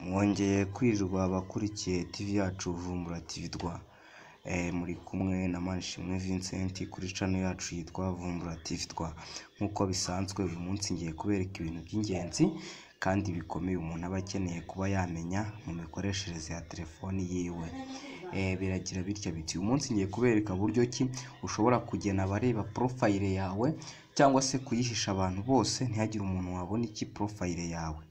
mwongeye kwirirwa abakurikiye tivi yacu vumbura tivi rwa muri kumwe na manishimwe Vincent kuri cano yacu yitwa vumbura tivi rwa nk'uko bisanzwe uyu munsi ngiye kubereka ibintu by'ingenzi kandi bikomeye umuntu aba akeneye kuba yamenya mu mikoreshereze ya telefoni yiwe Eh, biragira bitya biti uyu munsi ngiye kubereka buryo ki ushobora kugena abareba porofayile yawe cyangwa se kuyihisha abantu bose ntihagire umuntu wabona iki porofayile yawe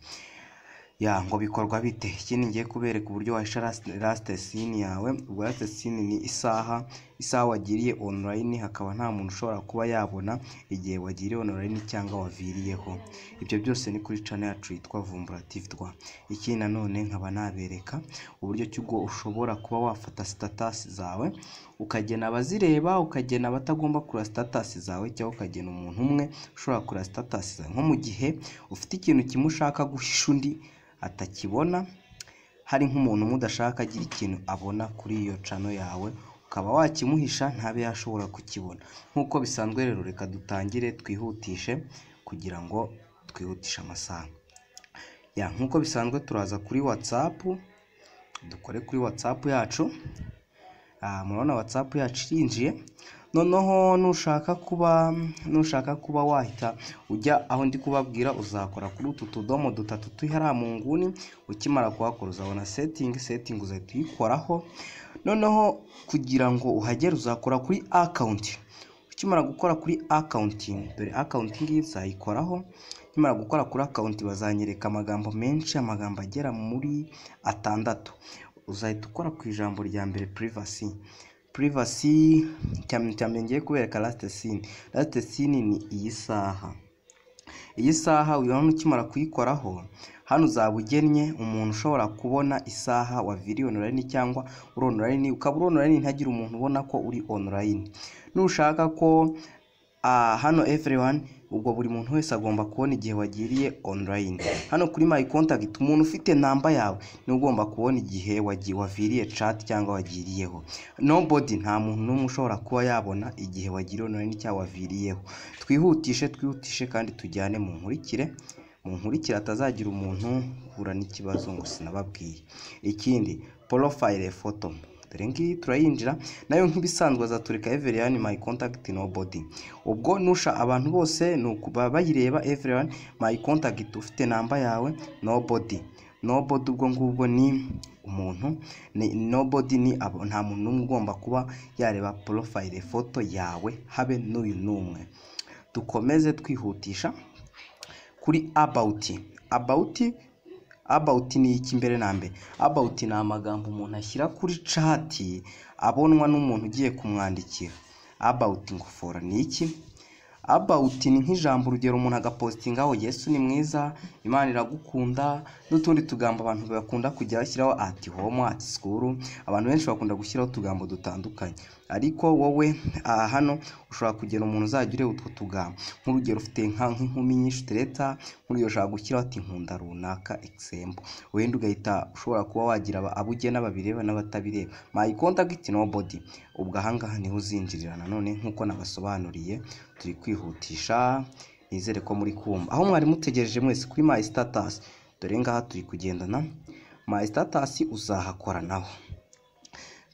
ya ngo bikorwa bite ikindi ngiye kubereka uburyo wahisha lasite sini yawe ubwo lasite sini ni isaha isaha wagiriye online hakaba nta muntu ushobora kuba yabona igihe wagiriye online cyangwa waviriyeho ibyo byose ni kuri channel yacu yitwa vumbura tv rwa ikindi nanone nkaba nabereka uburyo ki ubwo ushobora kuba wafata status zawe ukagena abazireba ukagena abatagomba kureba status zawe cyangwa ukagena umuntu umwe ushobora kureba status zawe nko mu gihe ufite ikintu kimwe ushaka guhisha undi atakibona hari nk'umuntu umwe udashaka agira ikintu abona kuri iyo cano yawe ukaba wakimuhisha ntabe yashobora kukibona nk'uko bisanzwe rero reka dutangire twihutishe kugira ngo twihutishe amasaha ya nk'uko bisanzwe turaza kuri watsapu dukore kuri watsapu yacu Ah, murabona watsapu yacu irinjiye noneho nushaka kuba nushaka kuba wahita ujya aho ndi kubabwira uzakora kuri utu tudomo dutatu turi hariya mu nguni ukimara kuhakora uzabona setingi setingi uzahita uyikoraho noneho kugira ngo uhagere uzakora kuri akawunti ukimara gukora kuri akawunti dore akawunti iyi ngiyi nzayikoraho nkimara gukora kuri akawunti bazanyereka amagambo menshi amagambo agera muri atandatu uzahita ukora ku ijambo rya mbere privasi privasi cyane cyane ngiye kubereka lasite sini lasite sini ni iyi saha iyi saha uyu hano ukimara kuyikoraho hano uzaba ugennye umuntu ushobora kubona isaha wa viri onorayini cyangwa uri onorayini ukaba uri onorayini ntihagire umuntu ubona ko uri onorayini nushaka ko ah, hano everyone ubwo buri muntu wese agomba kubona igihe wagiriye online hano kuri my contact umuntu ufite namba yawe niwe ugomba kubona igihe wagi- waviriye chat cyangwa wagiriyeho nobody nta muntu n'umwe ushobora kuba yabona igihe wagiriye online cyangwa waviriyeho twihutishe twihutishe kandi tujyane mu nkurikire mu nkurikire hatazagira umuntu uhura n'ikibazo ngo sinababwiye ikindi porofayile foto dore ngiyi turayinjira nayo nk'ibisanzwe azaturika everyone my contact nobody ubwo nusha abantu bose ni ukuba bayireba everyone my contact ufite namba yawe nobody nobody ubwo ngubwo ni umuntu ni nobody ni abo- nta muntu n'umwe ugomba kuba yareba porofayile foto yawe habe n'uyu n'umwe dukomeze twihutisha kuri abawuti abawuti abawuti ni iki mbere na mbere abawuti ni amagambo umuntu ashyira kuri cati abonwa n'umuntu ugiye kumwandikira abawuti ngofora ni iki abawuti ni nk'ijambo urugero umuntu agapositingaho yesu ni mwiza imana iragukunda n'utundi tugambo abantu bakunda kujya bashyiraho ati homo ati sikuru abantu benshi bakunda gushyiraho utugambo dutandukanye ariko wowe aha hano ushobora kugera umuntu uzajya ureba utwo tugambo nk'urugero ufite nka nk'inkumi nyinshi utereta nk'urugero ushobora gushyiraho ati nkunda runaka egisembo wenda ugahita ushobora kuba wagira aba- abo ugena babireba n'abatabireba my contact nobody ubwo ahangaha niho uzinjirira nanone nk'uko nabasobanuriye turi kwihutisha nizere ko muri kumva aho mwari mutegereje mwese kuri my status dore ngaha turi kugendana my status uzahakora naho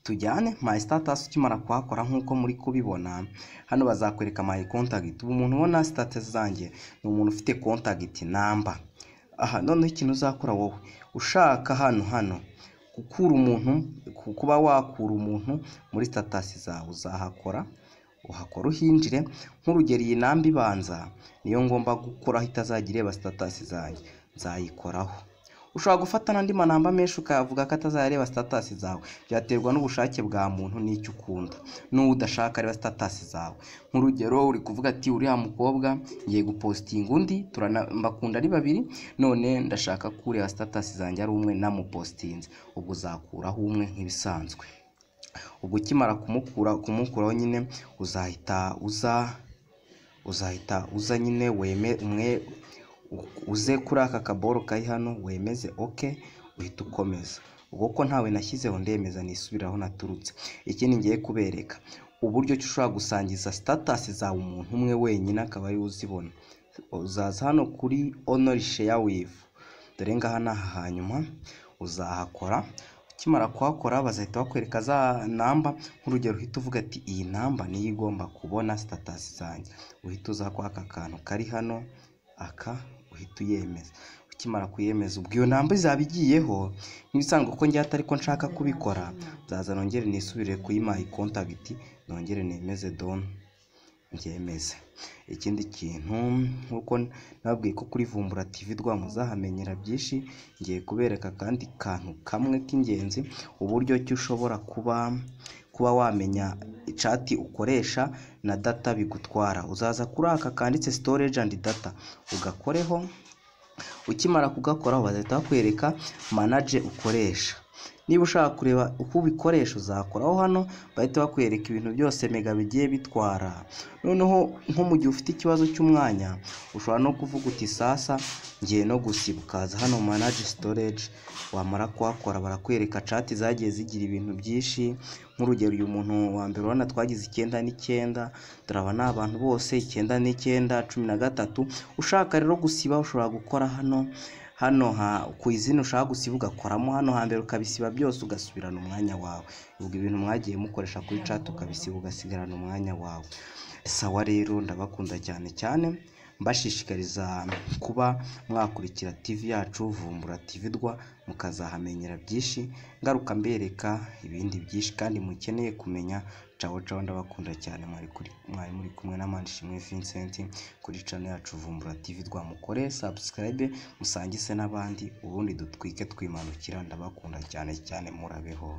tujyane my status ukimara kuhakora nk'uko muri kubibona hano bazakwereka my contact ubu umuntu ubona status zanjye ni umuntu ufite contact number aha noneho ikintu uzakora wowe ushaka hano hano gukura umuntu ku- kuba wakura umuntu muri status zawe uzahakora uhakora uhinjire nk'urugero iyi namba ibanza niyo ngomba gukoraho itazajya ireba status zanjye nzayikoraho ushobora gufata n'andi manamba menshi ukavuga ko atazareba status zawe byaterwa n'ubushake bwa muntu n'icyo ukunda n'uwo udashaka areba status zawe nk'urugero uri kuvuga ati uriya mukobwa ngiye gupositinga undi turana- mbakunda ari babiri none ndashaka ko ureba status zanjye ari umwe namupositinze ubwo uzakuraho umwe nk'ibisanzwe ubwo ukimara kumukura kumukuraho nyine uzahita uza uzahita uza nyine weme umwe uze kuri aka kaboro kari hano wemeze oke uhita ukomeza ubwo ko ntawe nashyizeho ndemeza nisubiraho naturutse ikindi ngiye kubereka uburyo ki ushobora gusangiza sitatasi zawe umuntu umwe wenyine akaba ariwe uzibona uzaza hano kuri onorisheya wivu dore ngaha ni aha hanyuma uzahakora ukimara kuhakora bazahita bakwereka za namba nk'urugero uhita uvuga ati iyi namba niyo igomba kubona sitatasi zanjye uhita uza kuri aka kantu kari hano aka uhita uyemeza ukimara kuyemeza ubwo iyo namba izaba igiyeho nk'ibisanzwe ko njya atari ko nshaka kubikora nzaza nongere nisubire kuri mayi kontagiti nongere nemeze doni byemeze ikindi kintu nk'uko nababwiye ko kuri vumbura tv rwa muzahamenyera byinshi ngiye kubereka akandi kantu kamwe k'ingenzi uburyo ki ushobora kuba kuba wamenya icati ukoresha na data bigutwara uzaza kuri aka kanditse storage and data ugakoreho ukimara kugakoraho bazahita bakwereka manage ukoresha niba ushaka kureba uko ubikoresha uzakoraho hano bahita bakwereka ibintu byose mega bigiye bitwara noneho nko mu gihe ufite ikibazo cy'umwanya ushobora no kuvuga uti sasa ngiye no gusiba ukaza hano manage storage wamara kuhakora barakwereka cati zagiye zigira ibintu byinshi nk'urugero uyu muntu wa mbere urabona twagize icyenda n'icyenda turaba ni abantu bose icyenda n'icyenda cumi na gatatu ushaka rero gusiba ushobora gukora hano hano ha ku izina ushaka gusiba ugakoramo hano hambere ukabisiba byose ugasubirana umwanya wawe ubwo ibintu mwagiye mukoresha kuri cati ukabisiba ugasigarana umwanya wawe sawa rero ndabakunda cyane cyane mbashishikariza kuba mwakurikira tv yacu vumbura tv rwa mukazahamenyera byinshi ngaruka mbereka ibindi byinshi kandi mukeneye kumenya cawo cawo ndabakunda cyane mwari kuri- mwari muri kumwe na manishimwe vincent kuri channel yacu vumbura tv rwa mukore subscribe musangise n'abandi ubundi dutwike twimanukira ndabakunda cyane cyane murabeho